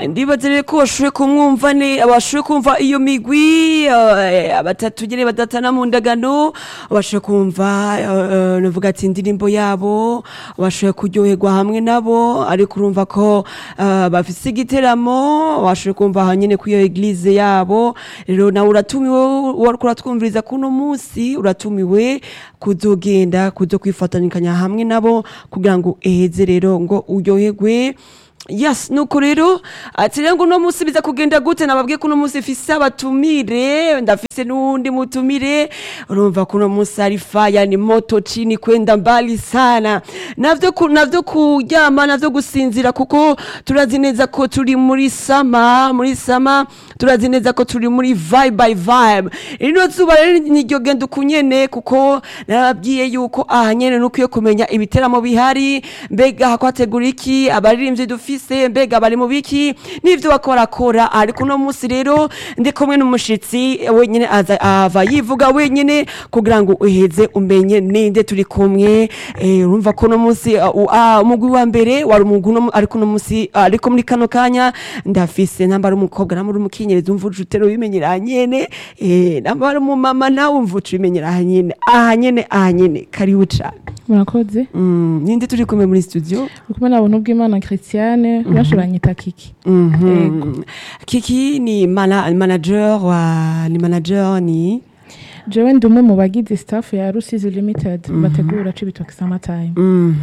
ndibaza rero ko bashoboye kumwumva ne bashoboye kumva iyo migwi eh, abatatu nyene badatana mu ndagano bashoboye kumva eh, navuga ati indirimbo yabo bashoboye kuryoherwa hamwe nabo ariko urumva ko eh, bafise igiteramo bashoboye kumva aha nyene kuri iyo eglise yabo rero nawe uratumiwe wariko uratwumviriza kuno munsi uratumiwe kuzogenda kuzo kwifatanyikanya hamwe nabo kugira ngo eheze rero ngo uryoherwe yes nuko rero ati rero ngo uno munsi biza kugenda gute nababwiye ko uno munsi ifise abatumire ndafise n'uwundi mutumire urumva ko uno munsi ari faya ni moto chini kwenda mbali sana navyo ku, navyo kuryama navyo gusinzira kuko turazi neza ko turi muri sama muri sama turazi neza ko turi muri vibe by vibe rino zuba rero niryo genda ukunyene kuko narababwiye yuko aha nyene nukwiye kumenya ibiteramo bihari mbega hakwategura iki abaririmbyi dufise mbega bari mu biki n'ivyo bakorakora ariko uno munsi rero ndi kumwe n'umushitsi wenyene aza ava yivuga wenyene kugira ngo uheze umenye ninde turi kumwe eh, urumva ko uno munsi uh, uh, ah, umugwi wa mbere wari umugwi uno mu- ariko uno munsi ah, ariko muri kano kanya ndafise namba ari umukobwa namba ari umukenyerezi umva uca utera ubimenyera aha nyene eh, namba ari umumama nawe umva uca ubimenyera aha nyene aha nyene aha nyene karibu cane murakoze Mm, ninde turi kumwe muri studio uri kumwe na buntu bw'imana christiane benshi banyita kiki Mhm. Kiki ni mana, manager wa ni manager ni jewe ndi umwe mu bagize staff ya rusizi limited bategura cibitoki samatime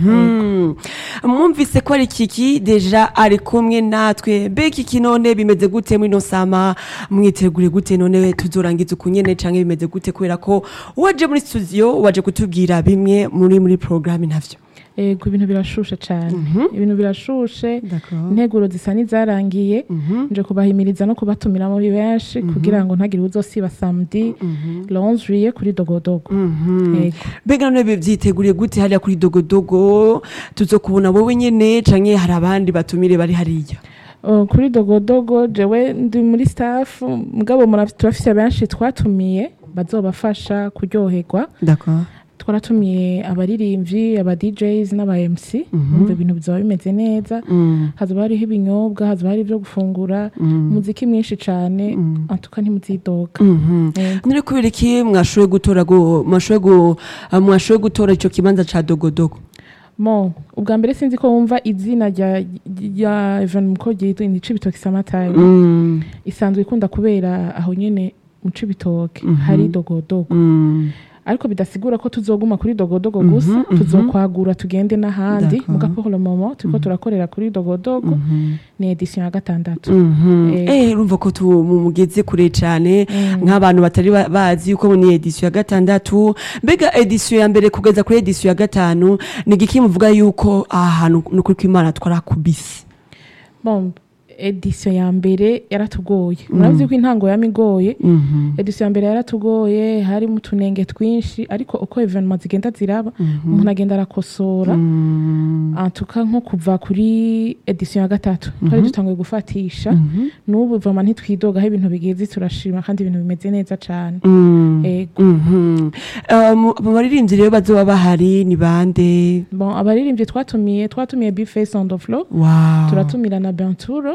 Mhm. mwumvise ko ari kiki deja ari kumwe natwe mbe kiki none bimeze gute muri no sama mwitegure gute none tuzorangiza ukunyene canke bimeze gute kubera ko waje muri studio waje kutubwira bimwe muri muri programme ntavyo ego ibintu birashushe cane ibintu birashushe D'accord. integuro zisa n'izarangiye nje kubahimiriza no kubatumira muri benshi kugira ngo ntagire uzosiba samedi le 11 juillet kuri dogodogo ego mbega none bivyiteguriye gute hariya kuri dogodogo tuzokubona wowe nyene canke hari abandi batumire bari hariya Uh, kuri dogodogo jewe ndi muri staff mugabo mura- turafise benshi twatumiye bazobafasha kuryoherwa d'accord twaratumiye abaririmbyi aba DJs n'aba MC umva ibintu bizoba bimeze neza hazoba hariho ibinyobwa hazoba hari ibyo gufungura umuziki mwinshi cane antuka ntimuzidoga Yego. none kubera iki mwashoboye gutora go mwashoboye gu ah, mwashoboye gutora ico kibanza ca dogodogo mo ubwa mbere sinzi ko wumva izina rya rya Evan Mukogi ni Cibitoke Summertime Mm, isanzwe ikunda kubera aho nyene mu Cibitoke hari dogodogo mm, ariko bidasigura ko tuzoguma kuri dogodogo gusa tuzokwagura tugende n'ahandi D'accord. muga pour le moment turiko turakorera kuri dogodogo ni edition ya gatandatu mhm. Eh. eh urumva ko tu mu- mugeze kure cane Mm. nk'abantu batari ba- bazi yuko ni edition ya gatandatu mbega edition ya mbere kugeza kuri edition ya gatanu ni igiki muvuga yuko aha hantu ni ukuri kw'imana twarakubise bon edition ya mbere yaratugoye murabizi ko intango yamigoye Mhm. edition ya mbere yaratugoye harimo utunenge twinshi ariko uko evenement zigenda ziraba umuntu agenda arakosora Mm. antuka nko kuva kuri edition ya gatatu twari dutanguye gufatisha n'ubu vama ntitwidogaho ibintu bigeze turashima kandi ibintu bimeze neza cane Mm. ego Mhm. Eh, mu mu baririmbyi rero bazoba bahari ni bande bon abaririmbyi twatumiye twatumiye bface on the floor wow turatumira na benturo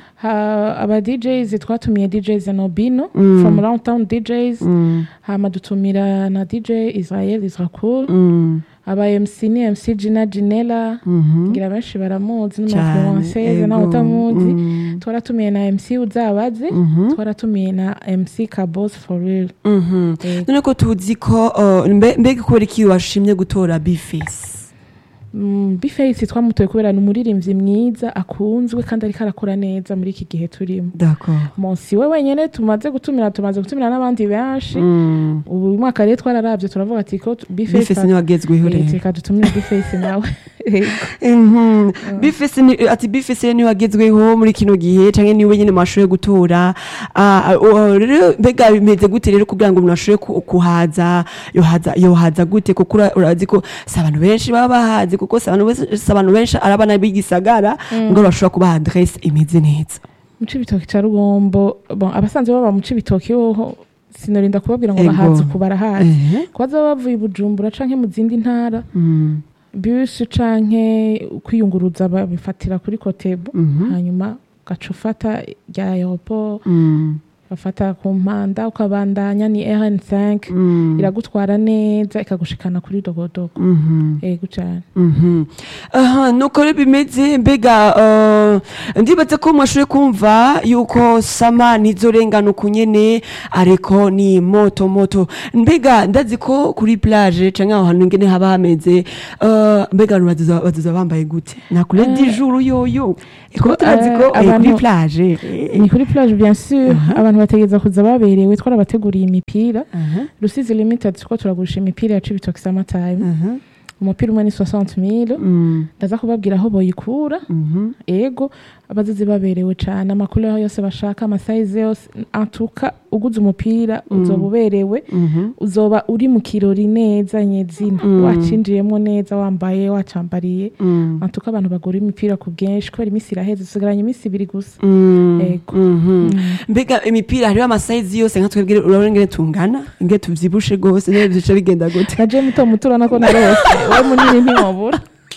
ha, aba djs twatumiye djs nobino from roundtown djs Mm. hama dutumira na dj israel isracool Mm. aba mc ni mc gina ginela Mhm. ngira benshi baramuzi Cane, n'umuinfluenceuse nawe ego. utamuzi Mm. twaratumiye na mc uzabaze Mhm. twaratumiye na mc kabos for real Mhm. Ego. none ko tuzi ko eh, mbe- mbega kubera iki washimye gutora bifesi Mm, bface twamutoye kubera ni umuririmbyi mwiza akunzwe kandi ariko arakora neza muri iki gihe turimo d'accord monsi we wenyene tumaze gutumira tumaze gutumira n'abandi benshi Mm. ubu uyu mwaka rero twararavye turavuga ati ko bifesi niwe wagezweho rero reka dutumire bface nawe Ego. Mhm. bifesi ni- ati bifesi rero niwe wagezweho muri kino gihe canke niwe nyene mwashoboye gutora Ah, ah, rero mbega bimeze gute rero kugira ngo umuntu ashobore ku- kuhaza yohaza yohaza gute kuko ura- urazi ko si abantu benshi baba bahazi kuko si abantu bese- si abantu benshi ari abana b'igisagara ngo bashobora kubaha adresse imeze neza mu cibitoki ca rugombo bon, abasanzwe baba mu cibitoki hoho sinorinda kubabwira ngo Ego. bahazi uku barahazi Ehe. kuba baba bavuye i bujumbura canke mu zindi ntara Mm. bisi canke kwiyunguruza babifatira kuri kotebu Mhm. hanyuma ugaca ufata rya aeroport Mm. ugafata ku mpanda ukabandanya ni rn5 Mm. iragutwara neza ikagushikana kuri dogodogo Mhm. ego cane Mhm. aha nuko rero bimeze mbega eh, ndibaza ko mwashoboye kumva yuko sama nizorengana uku nyene ariko ni moto moto mbega ndazi ko kuri plage canke aho hantu ngene haba hameze eh, mbega abantu bazoza bazoza bambaye gute na kure Eh, dijuru yoyo kuba eh, turazi ko eh, kuri abantu- plage eh, ni kuri plage bien sûr abantu bategereza kuza baberewe twarabateguriye imipira aha, rusizi limited two turagurisha imipira ya cibitoki summertime aha, umupira umwe ni 60000 mm, ndaza kubabwira aho boyikura mhm, ego abazizi baberewe cane amakuru yose bashaka amasayize yose antuka uguze umupira uzoba uberewe mhm, uzoba uri mu kirori neza nyezina Mm. wacinjiyemo neza wambaye wacambariye mm. antuka abantu bagura imipira ku bwinshi kubera iminsi iraheze dusigaranye iminsi ibiri gusa Mm, Ego. mhm. mbega imipira hariho amasayizi yose nka twebwe urabona ingene tungana ingene tuvyibushe gose niyo bica bigenda gute naje muto muto urabona ko narose we munini ntiwabura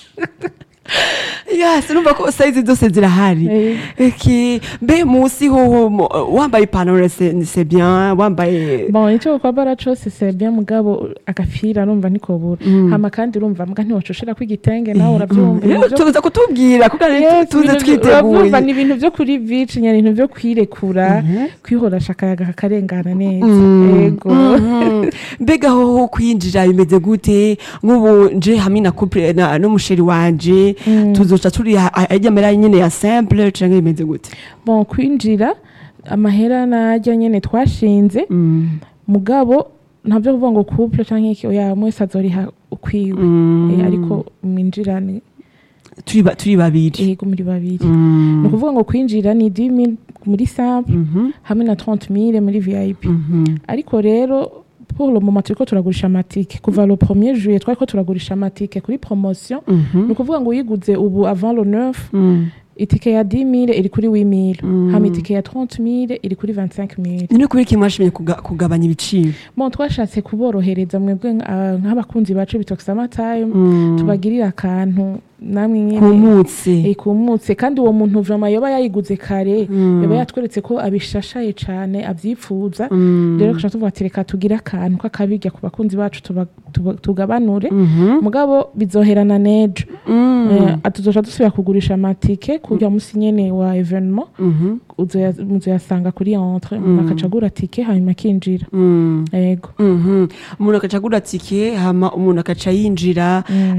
yasi numva ko sayizi zose zirahari Eh, Eki, mbe musi hoho mo- wambaye ipantaro c'est c'est bien wambaye bon icyo kwambara cose c'est bien mugabo agapira urumva ntikobura hama kandi urumva mbwa ntiwacoshera ko igitenge nawe urabyumva rero ibintu vyo- tuza kutubwira kuko ari Yes, tuze ibintu vyo- twiteguye uravyumva ni ibintu vyo kuri bici nyine ibintu vyo kwirekura kwihorasha akayaga kakarengana neza ego Mhm. mbega hoho kwinjira bimeze gute nk'ubu nje hamwe na couple na n'umusheri wanje tuzoca turi ajya mera nyene ya simple canke bimeze gute bon kwinjira amahera najya nyene twashinze Mm. mugabo ntabyo kuvuga ngo couple canke iki oya mwese azoriha ukwiwe Mm. Eh, ariko mwinjirane turi ba- turi babiri ego muri babiri Mm. ni ukuvuga ngo kwinjira ni 10000 muri simple Mhm. hamwe na 30000 muri vip Mhm. ariko rero pour le moment turiko turagurisha amatike kuva le 1er juillet twariko turagurisha amatike kuri promotion Mhm. ni ukuvuga ngo uyiguze ubu avant le 9 Mm. itike ya 10000 iri kuri 8000 Mm. hama itike ya 30000 iri kuri 25000 ni kubera iki mwashimye kuga- kugabanya ibiciro bon twashatse kuborohereza mwebwe nka- nk'abakunzi bacu bitox amatime Mm. tubagirire akantu namwe nyene kumutse eh, kumutse kandi uwo muntu vrama yoba yayiguze kare Mm. yoba yatweretse ko abishashaye cane avyipfuza Mm. rero tuca tuvuga ati reka tugire akantu k'akabirya ku bakunzi bacu tuba- tuba- tugabanure Mhm. mugabo bizoherana nejo Mm. Eh, tuzoca dusubira kugurisha amatike kurya musi nyene wa evenement Mhm. uzoya- muzoyasanga kuri entre umuntu akaca agura tike hanyuma akinjira Mm. ego Mhm. umuntu akaca agura tike hama umuntu akaca yinjira Mm.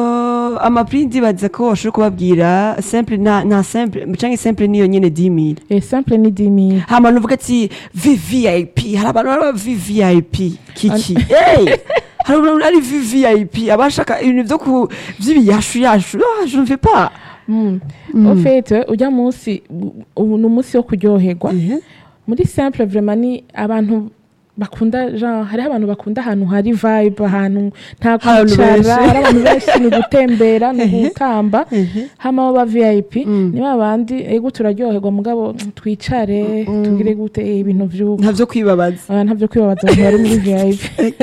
Eh, amapri ndibaza ko bashobora kubabwira simple na na simple canke simple niyo nyene 10000 Eh, simple ni 10000 hama nuvuga ati vvip hari abantu baba vvip kiki hey! hari abantu ari vvip abashaka ibintu vyo ku vy'ibiyashu yashu ah, je ne fais pas Mm. au fait ujya munsi ubu ni umunsi wo kuryoherwa Mhm. muri simple vraiment ni abantu bakunda genre hariho abantu bakunda ahantu hari vibe ahantu nta Abantu kwicara benshi. hari abantu benshi ni ugutembera ni ugutamba Mhm. hama aba vip Mm. ni babandi ego turaryoherwa mugabo twicare tugire gute eh, ibintu vy'uko ntavyo kwibabaza Ah, ntavyo kwibabaza abantu bari muri vip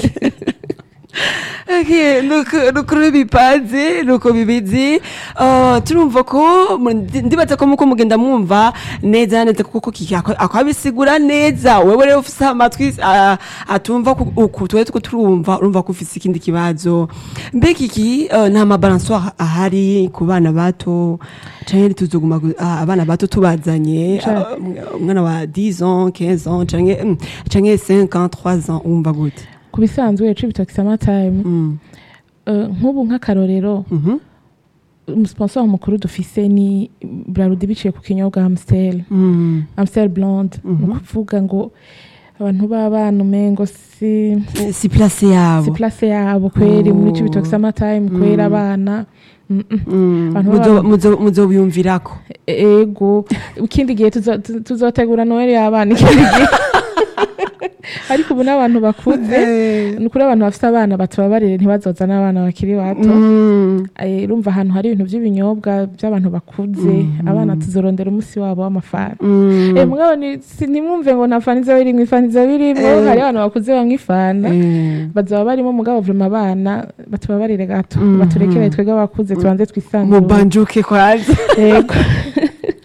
Okay, nuko nuko rero bipanze nuko bibizi uh, turumva ko mu- ndi- ndibaza ko muko mugenda mwumva neza neza kuko kiki ako- akabisigura neza wewe rero ufise amatwi uh, atumva ku- uku twe tuko turumva urumva ko ufise ikindi kibazo mbe kiki uh, nta mabalansoire ahari ku bana bato canke tuzoguma gu- ah, abana bato tubazanye Ca- ah, umwana wa 10 ans 15 ans canke mm, canke 5 ans 3 ans wumva gute ku bisanzwe yacu bitoki time mm. Eh, nk'ubu nk'akarorero Mhm. umusponsor mukuru dufise ni brarudi biciye ku kinyobwa amstel Mm. amstel blonde ni ukuvuga ngo abantu b'abana umengo si si place yabo si place yabo kweri muri ico bitoki time kwera abana Mm, mm. Mm. Abantu Muzo- baba- muzo- muzobiyumvirako ego ikindi gihe tuzo- tu- tuzotegura noel y'abana ikindi gihe ariko ubu n'abantu bakuze ni ukuri abantu bafite abana batubabarire ntibazoza n'abana bakiri bato Mm. Eh, urumva ahantu hari ibintu by'ibinyobwa by'abantu bakuze abana tuzorondera umunsi wabo w'amafana Mm. Eh, mugabo ni- si- ntimwumve ngo nta fana iza birimwo ifana iza birimwo Eh. hari abantu bakuze bamwe ifana Eh. bazaba barimo mugabo vrema abana batubabarire gato Mhm. baturekere twebwe abakuze tubanze twisanzure mubanjuke kwanza yego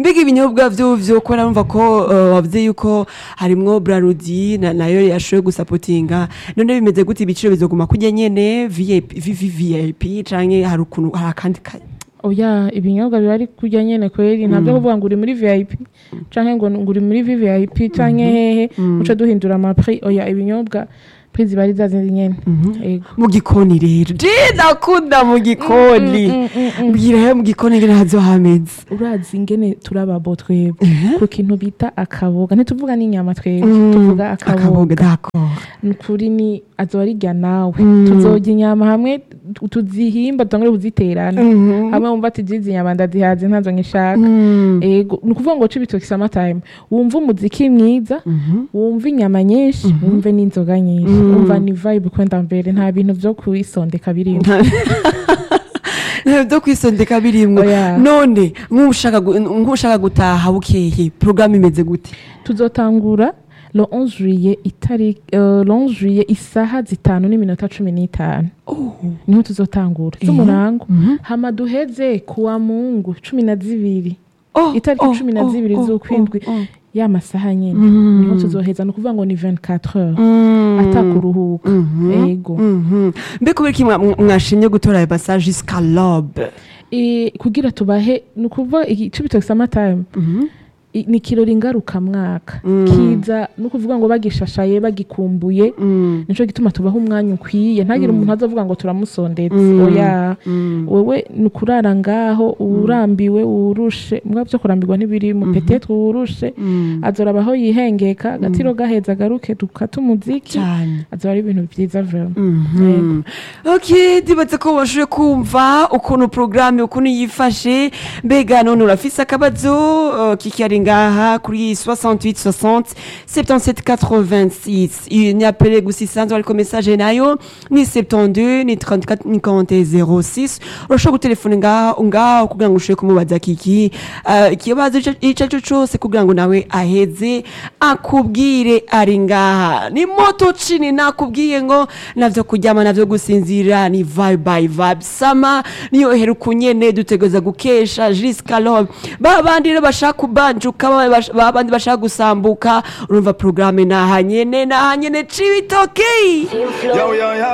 mbega ibinyobwa vyo vyo ko narumva ko uh, wavuze yuko harimwo brarudi na, nayo yashoboye gusapotinga none bimeze gute ibiciro bizoguma kurya nyene VIP VVVIP canke hari ukuntu hari akandi ka oya ibinyobwa biba ari kurya nyene kweri ntabyo kuvuga ngo uri muri vip canke ngo ngo uri muri vvip canke hehe uca duhindura amaprix oya ibinyobwa prix ziba ari zazindi nyene Ego. mu gikoni rero je ndakunda mu gikoni mbwira he mu gikoni ngene hazohameze urazi ingene turababo twebwe ku kintu bita akaboga ntituvuga n'inyama twebwe tuvuga akaboga akaboga d'accord ni ukuri ni azoba arirya nawe tuzorya inyama hamwe tu- tuzihimba dutangure kuziterana hamwe wumva ati jizi inyama ndazihaze ntazo nkishaka ego ni ukuvuga ngo cibitoki samatime wumva umuziki mwiza wumva inyama nyinshi wumve n'inzoga nyinshi wumva ni vibe kwenda mbere nta bintu vyo kwisondeka birimo byo kwisondeka birimwo Oya. none nk'ushaka gu- nk'ushaka gutaha bukeye porogaramu imeze gute tuzotangura le 11 juillet itari uh, le 11 juillet isaha zitanu n'iminota cumi n'itanu niho tuzotangura z'umurango hama duheze kuwa mungu cumi na zibiri Oh, itariki oh, cumi na oh, zibiri oh, z'ukwindwi oh, oh. ya masaha nyene niho tuzoheza ni ukuvuga ngo ni 24 heures atakuruhuka ego Mhm. mbe kubera iki mwa- mwa- mwashimye gutora ayo masaha jusqu'à l'aube E, kugira tubahe ni ukuvuga icibitoki samatime i- ni ikirori ngarukamwaka kiza ni ukuvuga ngo bagishashaye bagikumbuye nico gituma tubaha umwanya ukwiye ntagire umuntu azovuga ngo turamusondetse oya wewe ni ukurara ngaho urambiwe urushe mbwa vyo kurambirwa ntibirimo petetre urushe azoraba aho yihengeka agatiro gaheza agaruke dukata umuziki cyane azoba ari ibintu vyiza vraiment Mhm. ok ndibatse ko washoboye kumva ukuntu porogaramu ukuntu yifashe mbega none urafise akabazo uh, kikari ngaha kuri 68 60 77 86 inyapele gusa isanzwe ariko message nayo ni 72 ni 34 ni 40 06 urashobora gutelefone ngaha ngaho kugira ngo ushobore kumubaza kiki uh, ikibazo ico ico ari cyo cose kugira ngo nawe aheze akubwire ari ngaha ni moto chini nakubwiye ngo navyo kuryama navyo gusinzira ni vibe by vibe sama niyo heruka nyene dutegereza gukesha jusqu'à l'aube ba bandi rero bashaka kubanjuka ba bash- ba bandi bashaka gusambuka urumva programme naha nyene naha nyene cibitoki Yo, yo, yo.